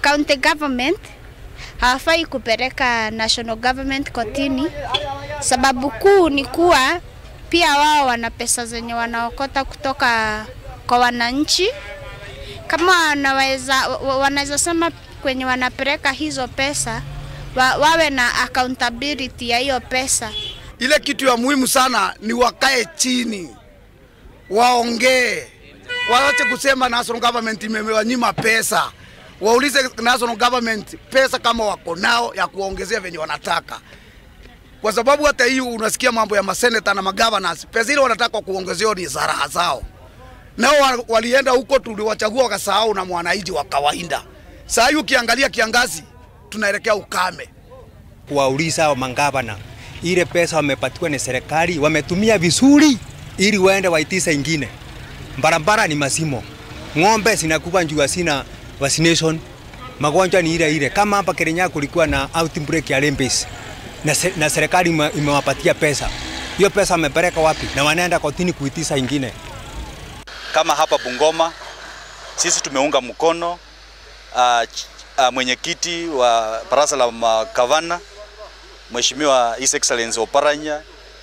county government hawafai kupeleka national government kotini. Sababu kuu ni kuwa pia wao wana pesa zenye wanaokota kutoka kwa wananchi. Kama wanaweza wa- wanaweza sema kwenye wanapeleka hizo pesa wa, wawe na accountability ya hiyo pesa. Ile kitu ya muhimu sana ni wakae chini, waongee, waache kusema national government imewanyima pesa. Waulize national government pesa kama wako nao ya kuwaongezea venye wanataka, kwa sababu hata hii unasikia mambo ya maseneta na magovernors, pesa ile wanataka kuongezewa ni za raha zao. Nao wa- walienda huko, tuliwachagua wakasahau na mwananchi wa kawaida. Saa hii ukiangalia kiangazi, tunaelekea ukame. kuwauliza hao mangavana ile pesa wamepatiwa ni serikali wametumia vizuri, ili waende waitise ingine. Barabara ni masimo, ng'ombe zinakufa njuu sina vaccination, magonjwa ni ile ile. Kama hapa Kenya kulikuwa na outbreak ya rabies na, se, na serikali ime- imewapatia pesa, hiyo pesa wamepeleka wapi? Na wanaenda kotini kuitisa ingine. Kama hapa Bungoma sisi tumeunga mkono uh, ch- uh, mwenyekiti wa baraza la magavana Mheshimiwa His Excellency Oparanya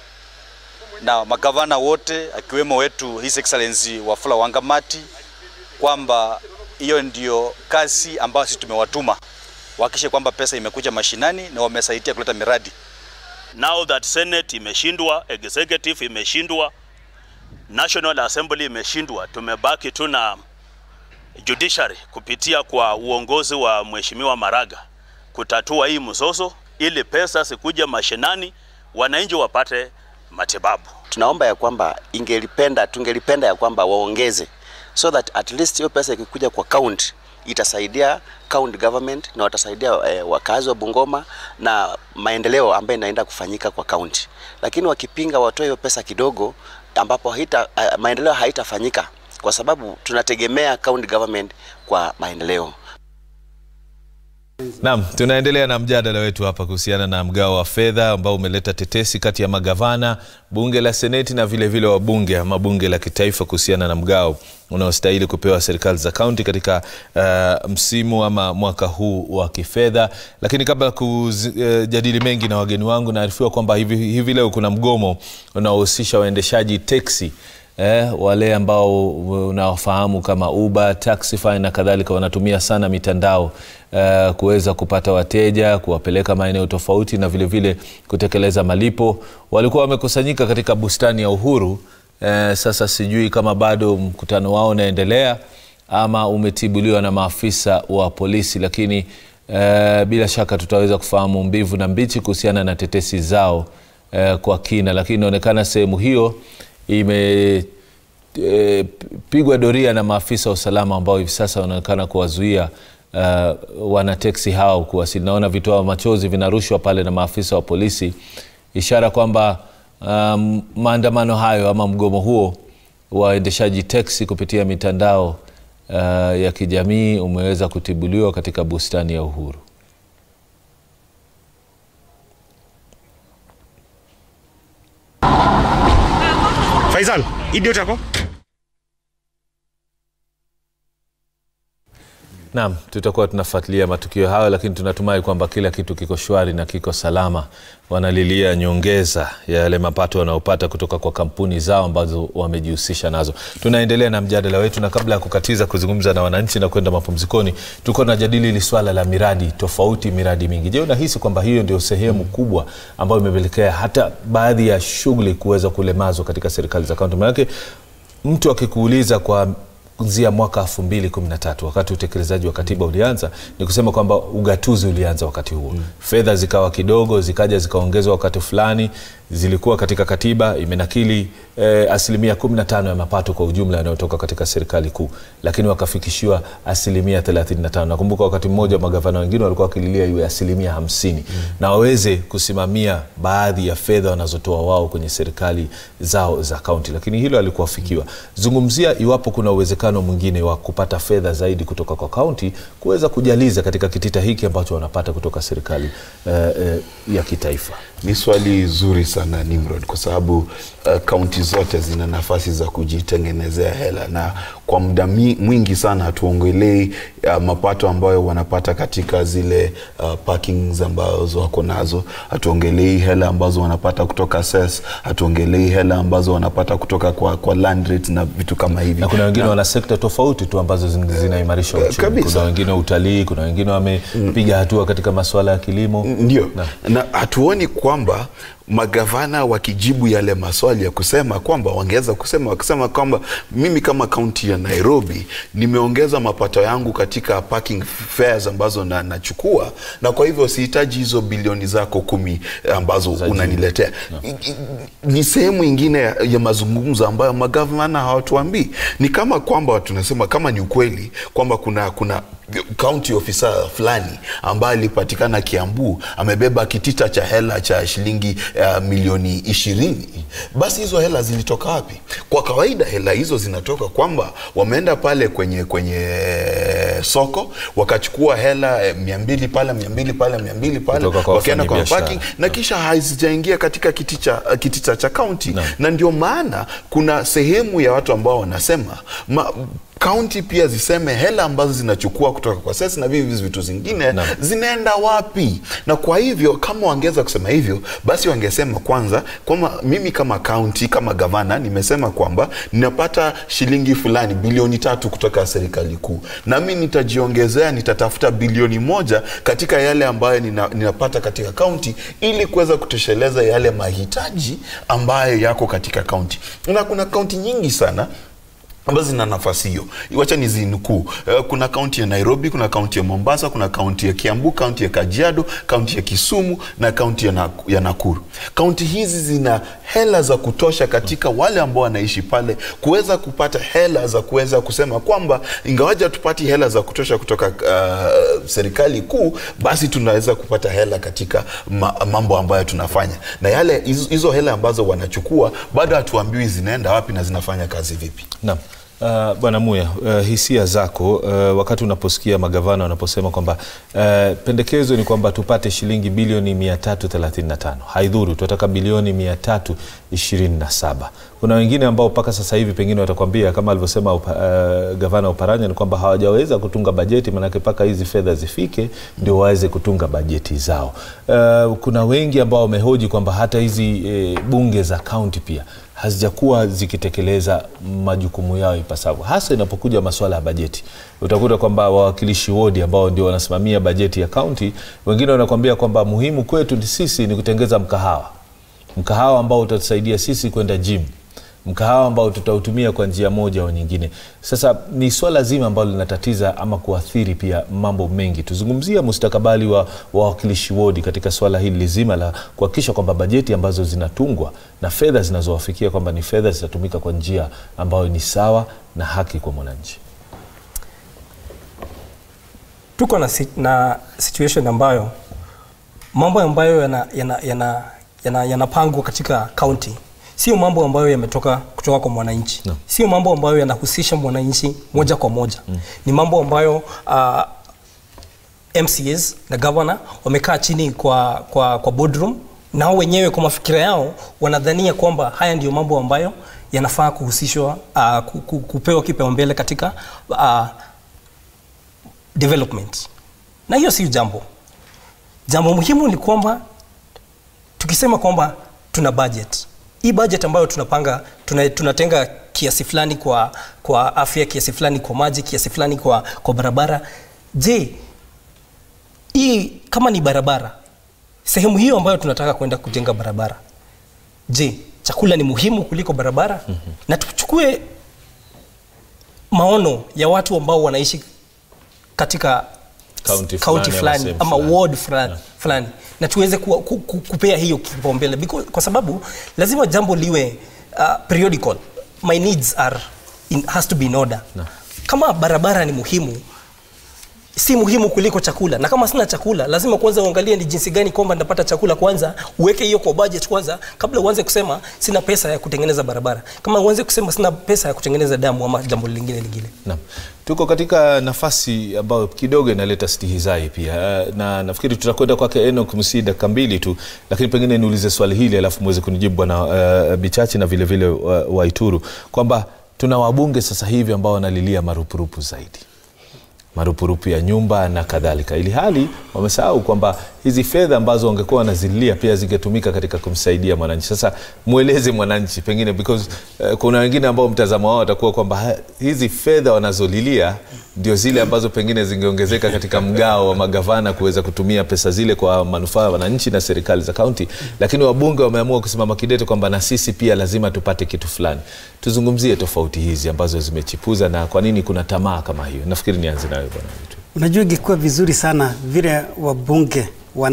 na magavana wote akiwemo wetu His Excellency Wafula Wangamati kwamba hiyo ndio kazi ambayo sisi tumewatuma wahakikishe kwamba pesa imekuja mashinani na wamesaidia kuleta miradi. now that Senate imeshindwa, executive imeshindwa, National Assembly imeshindwa, tumebaki tu na judiciary kupitia kwa uongozi wa Mheshimiwa Maraga kutatua hii mzozo ili pesa sikuja mashinani, wananchi wapate matibabu. tunaomba ya kwamba ingelipenda tungelipenda ya kwamba waongeze so that at least hiyo pesa ikikuja kwa county itasaidia county government na watasaidia eh, wakazi wa Bungoma na maendeleo ambayo inaenda kufanyika kwa county, lakini wakipinga watoe hiyo pesa kidogo, ambapo haita, eh, maendeleo haitafanyika kwa sababu tunategemea county government kwa maendeleo. Naam, tunaendelea na mjadala wetu hapa kuhusiana na mgao wa fedha ambao umeleta tetesi kati ya magavana, bunge la seneti na vile vile wabunge ama bunge la kitaifa kuhusiana na mgao unaostahili kupewa serikali za kaunti katika uh, msimu ama mwaka huu wa kifedha. Lakini kabla ya kujadili mengi na wageni wangu, naarifiwa kwamba hivi, hivi leo kuna mgomo unaohusisha waendeshaji teksi eh, wale ambao unawafahamu kama Uber, Taxify na kadhalika wanatumia sana mitandao eh, kuweza kupata wateja, kuwapeleka maeneo tofauti na vile vile kutekeleza malipo. Walikuwa wamekusanyika katika bustani ya Uhuru. Eh, sasa sijui kama bado mkutano wao unaendelea ama umetibuliwa na maafisa wa polisi, lakini eh, bila shaka tutaweza kufahamu mbivu na mbichi kuhusiana na tetesi zao eh, kwa kina, lakini inaonekana sehemu hiyo ime e, pigwa doria na maafisa wa usalama ambao hivi sasa wanaonekana kuwazuia uh, wanateksi hao kuwasili. Naona vitoa machozi vinarushwa pale na maafisa wa polisi, ishara kwamba um, maandamano hayo ama mgomo huo waendeshaji teksi kupitia mitandao uh, ya kijamii umeweza kutibuliwa katika bustani ya Uhuru. Faisal, idiot yako? Naam, tutakuwa tunafuatilia matukio hayo, lakini tunatumai kwamba kila kitu kiko shwari na kiko salama. Wanalilia nyongeza ya yale mapato wanaopata kutoka kwa kampuni zao ambazo wamejihusisha nazo. Tunaendelea na mjadala wetu, na kabla ya kukatiza kuzungumza na wananchi na kwenda mapumzikoni, tulikuwa tunajadili hili swala la miradi tofauti, miradi mingi. Je, unahisi kwamba hiyo ndio sehemu kubwa ambayo imepelekea hata baadhi ya shughuli kuweza kulemazwa katika serikali za kaunti? Maanake mtu akikuuliza kwa kuanzia mwaka 2013 wakati utekelezaji wa katiba ulianza, ni kusema kwamba ugatuzi ulianza wakati huo mm. Fedha zikawa kidogo, zikaja zikaongezwa wakati fulani, zilikuwa katika katiba imenakili eh, asilimia 15 ya mapato kwa ujumla yanayotoka katika serikali kuu, lakini wakafikishiwa asilimia 35. Nakumbuka wakati mmoja magavana wengine walikuwa wakililia iwe asilimia 50 mm. na waweze kusimamia baadhi ya fedha wanazotoa wao kwenye serikali zao za kaunti, lakini hilo halikuwafikiwa. Zungumzia iwapo kuna uwezekano mwingine wa kupata fedha zaidi kutoka kwa kaunti kuweza kujaliza katika kitita hiki ambacho wanapata kutoka serikali eh, eh, ya kitaifa. Ni swali zuri sana Nimrod, kwa sababu kaunti uh, zote zina nafasi za kujitengenezea hela, na kwa muda mi- mwingi sana hatuongelei ya mapato ambayo wanapata katika zile uh, parkings ambazo wako nazo. Hatuongelei hela ambazo wanapata kutoka SES, hatuongelei hela ambazo wanapata kutoka kwa, kwa land rates na vitu kama hivi. na kuna wengine wana sekta tofauti tu ambazo zin- zinaimarisha Eh, uchumi. kabisa. Kuna wengine utalii, kuna wengine wamepiga hatua katika masuala ya kilimo. ndio na hatuoni kwamba magavana wakijibu yale maswali ya kusema kwamba wangeweza kusema wakisema kwamba mimi kama kaunti ya Nairobi nimeongeza mapato yangu katika parking fares ambazo na, nachukua na kwa hivyo sihitaji hizo bilioni zako kumi ambazo unaniletea. I- i- Ni sehemu ingine ya, ya mazungumzo ambayo magavana hawatuambii. Ni kama kwamba tunasema kama ni ukweli kwamba kuna kuna county officer fulani ambaye alipatikana Kiambu amebeba kitita cha hela cha shilingi uh, milioni ishirini, basi hizo hela zilitoka wapi? Kwa kawaida hela hizo zinatoka kwamba wameenda pale kwenye kwenye soko wakachukua hela eh, mia mbili pale mia mbili pale mia mbili pale Kutoka kwa wakaenda kwa wafanyabiashara. parking na kisha hazijaingia katika kitita, kitita cha kaunti na ndio maana kuna sehemu ya watu ambao wanasema ma, kaunti pia ziseme hela ambazo zinachukua kutoka kwa sesi na vivi vitu zingine zinaenda wapi na kwa hivyo kama wangeweza kusema hivyo basi wangesema kwanza kwamba mimi kama kaunti kama gavana nimesema kwamba ninapata shilingi fulani bilioni tatu kutoka serikali kuu nami nitajiongezea nitatafuta bilioni moja katika yale ambayo nina, ninapata katika kaunti ili kuweza kutosheleza yale mahitaji ambayo yako katika kaunti na kuna kaunti nyingi sana ambazo zina nafasi hiyo. Wacha nizinukuu. Eh, Kuna kaunti ya Nairobi, kuna kaunti ya Mombasa, kuna kaunti ya Kiambu, kaunti ya Kajiado, kaunti ya Kisumu na kaunti ya, Nak- ya Nakuru. Kaunti hizi zina hela za kutosha katika wale ambao wanaishi pale kuweza kupata hela za kuweza kusema kwamba ingawaja tupati hela za kutosha kutoka uh, serikali kuu, basi tunaweza kupata hela katika ma, mambo ambayo tunafanya, na yale hizo hizo hela ambazo wanachukua bado hatuambiwi zinaenda wapi na zinafanya kazi vipi. Naam. Uh, Bwana Muya, uh, hisia zako uh, wakati unaposikia magavana wanaposema kwamba uh, pendekezo ni kwamba tupate shilingi bilioni 335 haidhuru, tunataka bilioni 327. Kuna wengine ambao mpaka sasa hivi pengine watakwambia kama alivyosema upa, uh, gavana Oparanya ni kwamba hawajaweza kutunga bajeti, maanake mpaka hizi fedha zifike ndio waweze kutunga bajeti zao. Uh, kuna wengi ambao wamehoji kwamba hata hizi eh, bunge za kaunti pia hazijakuwa zikitekeleza majukumu yao ipasavyo, hasa inapokuja masuala ya bajeti. Utakuta kwamba wawakilishi wodi ambao ndio wanasimamia bajeti ya kaunti, wengine wanakuambia kwamba muhimu kwetu ni sisi ni kutengeza mkahawa, mkahawa ambao utatusaidia sisi kwenda gym mkahawa ambao tutautumia kwa njia moja au nyingine. Sasa ni swala zima ambalo linatatiza ama kuathiri pia mambo mengi. Tuzungumzia mustakabali wa wawakilishi wodi katika swala hili zima la kuhakikisha kwamba bajeti ambazo zinatungwa na fedha zinazowafikia kwamba ni fedha zitatumika kwa njia ambayo ni sawa na haki kwa mwananchi. tuko na, si- na situation ambayo mambo ambayo yanapangwa yana, yana, yana, yanapangwa katika kaunti sio mambo ambayo yametoka kutoka kwa mwananchi no. sio mambo ambayo yanahusisha mwananchi moja kwa moja mm. ni mambo ambayo uh, MCAs na governor wamekaa chini kwa, kwa, kwa boardroom nao wenyewe kwa mafikira yao wanadhania kwamba haya ndiyo mambo ambayo yanafaa kuhusishwa uh, ku- ku- kupewa kipaumbele katika uh, development na hiyo si jambo jambo muhimu ni kwamba tukisema kwamba tuna budget hii budget ambayo tunapanga tuna, tunatenga kiasi fulani kwa, kwa afya kiasi fulani kwa maji kiasi fulani kwa, kwa barabara je hii kama ni barabara sehemu hiyo ambayo tunataka kwenda kujenga barabara je chakula ni muhimu kuliko barabara mm-hmm. na tuchukue maono ya watu ambao wanaishi katika County kaunti fulani ama fulani sehemu ama fulani. ward fulani fulani na tuweze ku, ku, ku, kupea hiyo kipaumbele Because- kwa sababu lazima jambo liwe uh, periodical my needs are in, has to be in order kama barabara ni muhimu si muhimu kuliko chakula na kama sina chakula lazima kwanza uangalie ni jinsi gani kwamba napata chakula kwanza uweke hiyo kwa budget kwanza kabla uanze kusema sina pesa ya kutengeneza barabara kama uanze kusema sina pesa ya kutengeneza damu ama jambo lingine lingine Naam. Tuko katika nafasi ambayo kidogo inaleta stihizai pia, Eh, na nafikiri tutakwenda kwake Enoch Msii dakika mbili tu, lakini pengine niulize swali hili alafu muweze kunijibu bwana uh, Bichachi na vile vile uh, Waituru kwamba tuna wabunge sasa hivi ambao wanalilia marupurupu zaidi marupurupu ya nyumba na kadhalika, ili hali wamesahau kwamba hizi fedha ambazo wangekuwa wanazililia pia zingetumika katika kumsaidia mwananchi. Sasa mweleze mwananchi pengine, because uh, kuna wengine ambao mtazamo wao watakuwa kwamba ha- hizi fedha wanazolilia ndio zile ambazo pengine zingeongezeka katika mgao wa magavana kuweza kutumia pesa zile kwa manufaa ya wananchi na serikali za kaunti, lakini wabunge wameamua kusimama kidete kwamba na sisi pia lazima tupate kitu fulani. Tuzungumzie tofauti hizi ambazo zimechipuza na kwa nini kuna tamaa kama hiyo. Nafikiri nianze nawe bwana Witu. Unajua, ingekuwa vizuri sana vile wabunge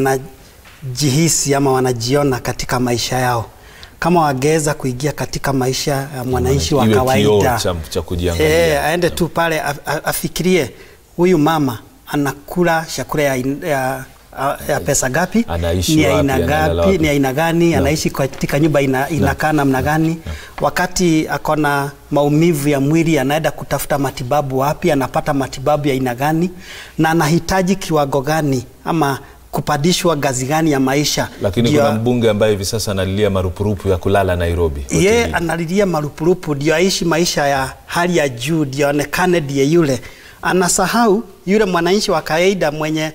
wanajihisi ama wanajiona katika maisha yao, kama wangeweza kuingia katika maisha ya mwananchi wa Iwe kioo kawaida cha, cha kujiangalia. e, aende tu pale a- a- afikirie huyu mama anakula chakula ya, in- ya, ya pesa gapi, Anaishi ni wapi, aina analala gapi, wapi? ni aina gani, No. anaishi katika nyumba ina, inakaa namna gani, wakati akona maumivu ya mwili anaenda kutafuta matibabu wapi, anapata matibabu ya aina gani, na anahitaji kiwango gani ama kupandishwa ngazi gani ya maisha. Lakini Ndio- kuna mbunge ambaye hivi sasa analilia marupurupu ya kulala Nairobi. ye hotelini. analilia marupurupu ndio aishi maisha ya hali ya juu, ndio aonekane ndiye yule. Anasahau yule mwananchi wa kawaida mwenye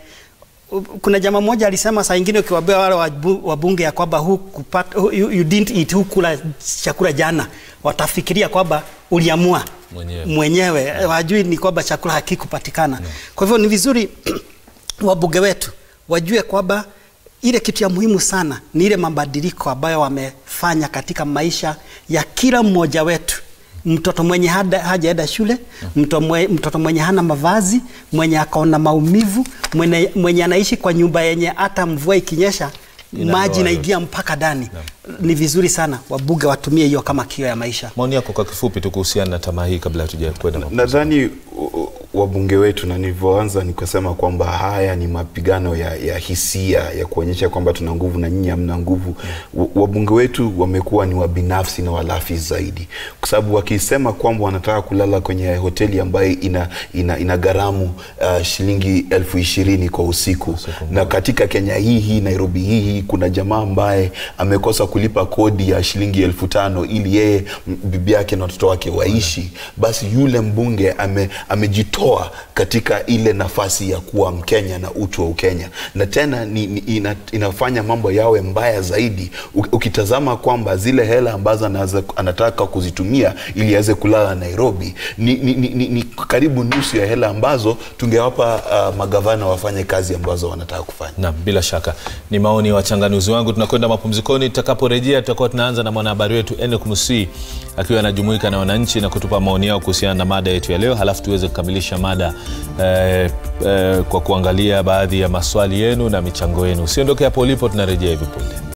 kuna jamaa mmoja alisema saa ingine ukiwaambia wale wabu- wabunge ya kwamba hukupata hu, you, you didn't eat hukula chakula jana, watafikiria kwamba uliamua Mwenyewe. mwenyewe, wajui ni kwamba chakula hakikupatikana. Kwa hivyo ni vizuri wabunge wetu wajue kwamba ile kitu ya muhimu sana ni ile mabadiliko ambayo wamefanya katika maisha ya kila mmoja wetu. Mtoto mwenye hada- hajaenda shule, mtoto mwe- mtoto mwenye hana mavazi, mwenye akaona maumivu, mwenye, mwenye anaishi kwa nyumba yenye hata mvua ikinyesha Inaloa maji inaingia mpaka ndani. Ni vizuri sana wabunge watumie hiyo kama kio ya maisha. Maoni yako kwa kifupi tu kuhusiana na tamaa hii kabla hatuja kwenda mapumziko. nadhani u- u- wabunge wetu na nilivyoanza ni kusema kwamba haya ni mapigano ya, ya hisia ya kuonyesha kwamba tuna nguvu na nyinyi hamna nguvu. W- Wabunge wetu wamekuwa ni wabinafsi na walafi zaidi, kwa sababu wakisema kwamba wanataka kulala kwenye hoteli ambayo ina, ina, ina gharamu uh, shilingi elfu ishirini kwa usiku, na katika Kenya hii hii Nairobi hii hii kuna jamaa ambaye amekosa kulipa kodi ya shilingi elfu tano ili yeye m- bibi yake na watoto wake waishi, basi yule mbunge ame, amejitoa katika ile nafasi ya kuwa Mkenya na utu wa Ukenya, na tena ni, ni, ina, inafanya mambo yawe mbaya zaidi U- ukitazama kwamba zile hela ambazo anaza, anataka kuzitumia ili aweze kulala Nairobi ni, ni, ni, ni, ni karibu nusu ya hela ambazo tungewapa uh, magavana wafanye kazi ambazo wanataka kufanya. Naam, bila shaka ni maoni ya wachanganuzi wangu. Tunakwenda mapumzikoni, tutakaporejea tutakuwa tunaanza na mwanahabari wetu Enoch Musi akiwa anajumuika na wananchi na kutupa maoni yao kuhusiana na mada yetu ya leo, halafu tuweze kukamilisha mada eh, eh, kwa kuangalia baadhi ya maswali yenu na michango yenu. Usiondoke hapo ulipo, tunarejea hivi punde.